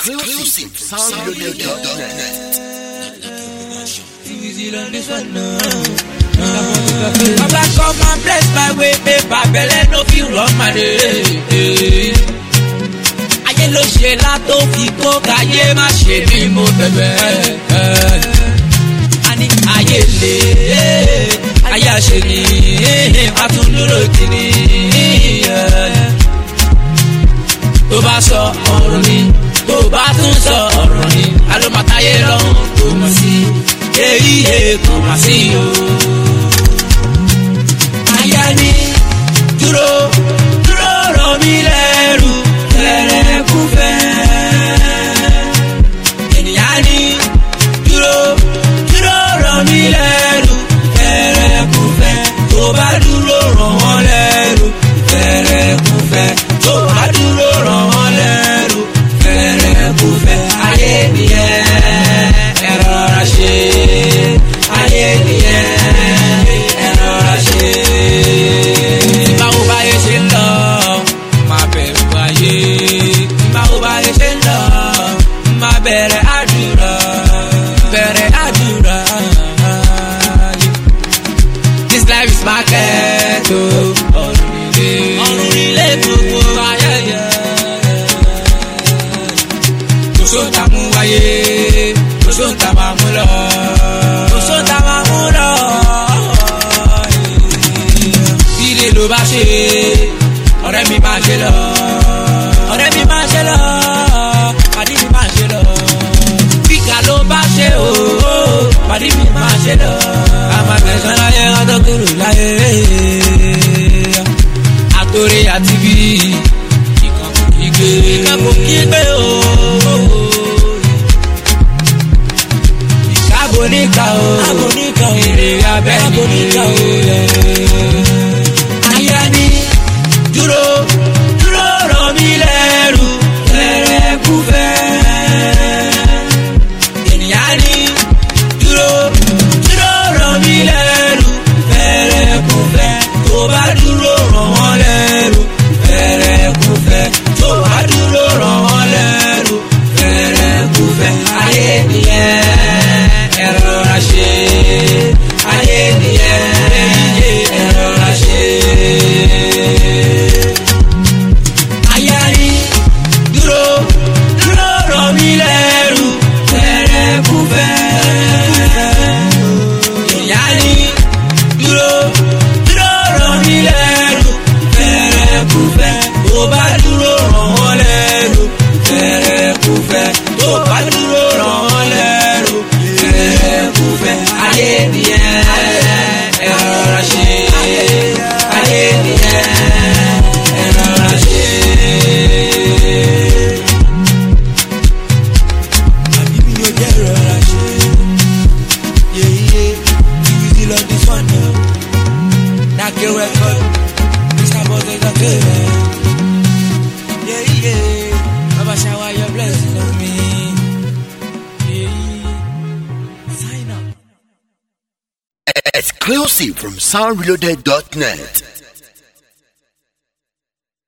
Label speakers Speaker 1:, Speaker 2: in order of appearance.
Speaker 1: Exclusive soundloaded.net.
Speaker 2: Baba come and bless my way, paper belle no fit run my day. Ayé ló ṣe látó fi kó káyé má ṣe bí mo bẹ̀bẹ̀. A ní ayé lè, ayé àṣẹ ni, a tún dúró kìíní. Tó bá sọ ọ̀rọ̀ ni, tó bá tún sọ ọ̀rọ̀ ni, alómatáyé lọ́hùn kò mọ̀ sí. Èyí yé kò má sí o aya ni dúró dúró rọ̀ mí lẹ́rù fẹ́rẹ́ kú fẹ́. ènìyàn ni dúró dúró rọ̀ mí lẹ́rù fẹ́rẹ́ kú fẹ́. tó bá dúró rọ̀ wọ́n lẹ́rù fẹ́rẹ́ kú fẹ́. tó bá dúró rọ̀ wọ́n lẹ́rù fẹ́rẹ́ kú fẹ́. ayé nìyẹn ẹ rọra ṣe ayé nìyẹn ẹ rọra ṣe. tí báwo báyé ṣe ń lọ máa bẹ̀rù ayé tí báwo báyé ṣe ń lọ máa bẹ̀rẹ̀ àdúrà bẹ̀rẹ̀ àdúrà. This life is market o. ọ̀run ilé ọ̀run ilé gbogbo ayẹyẹ. kò sóńtà mú wáyé kò sóńtà máa mú lọ. kò sóńtà máa mú lọ. Ilé ló bá ṣe ọ̀rẹ́ mi máa ṣe lọ. ọ̀rẹ́ mi máa ṣe lọ. pàdé mi máa ṣe lọ. Bíkà ló bá ṣe o. pàdé mi máa ṣe lọ. a máa tẹ̀sán láyé ọdọ́ kúrò láyé. àtòrè àti bí ìkan kò kí gbé. ìkan kò kí gbé o. Káàbò níkà o. Káàbò níkà o. Èrè abẹ́ ni. Káàbò níkà o. Aya ni dúró dúró rọ̀ mí lẹ́rù fẹ́rẹ́ kú fẹ́. Ènìyàn ni dúró dúró rọ̀ mí lẹ́rù fẹ́rẹ́ kú fẹ́. Tó bá dúró rọ̀ wọ́n lẹ́rù fẹ́rẹ́ kú fẹ́. Tó bá dúró rọ̀ wọ́n lẹ́rù fẹ́rẹ́ kú fẹ́. Ayé nìyẹn ẹ rọra ṣe. Ayé nìyẹn ẹ rọra ṣe. Aya ni dúró dúró rọ̀ mí lẹ́rù fẹ́rẹ́ kú fẹ́. Ìyá ni dúró dúró rọ̀ mí lẹ́rù fẹ́rẹ́ kú fẹ́. Tó bá dúró rọ̀ wọ́n lẹ́rù fẹ́rẹ́ kú fẹ́. Tó bá dúró rọ̀ wọ́n lẹ́rù fẹ́rẹ́ kú fẹ́. Ayé nìyẹn ẹ rọra ṣe. Ayé nìyẹn ẹ rọra ṣe. Àbí mi ò jẹ́ rọra ṣe. Yeye, Tiwizi lọ this one now. Nake record, Mr. Boss Entertainment. Yeah, yeah. Baba shower your blessing on me. Yeah. Sign up.
Speaker 1: Exclusive from soundloaded.net.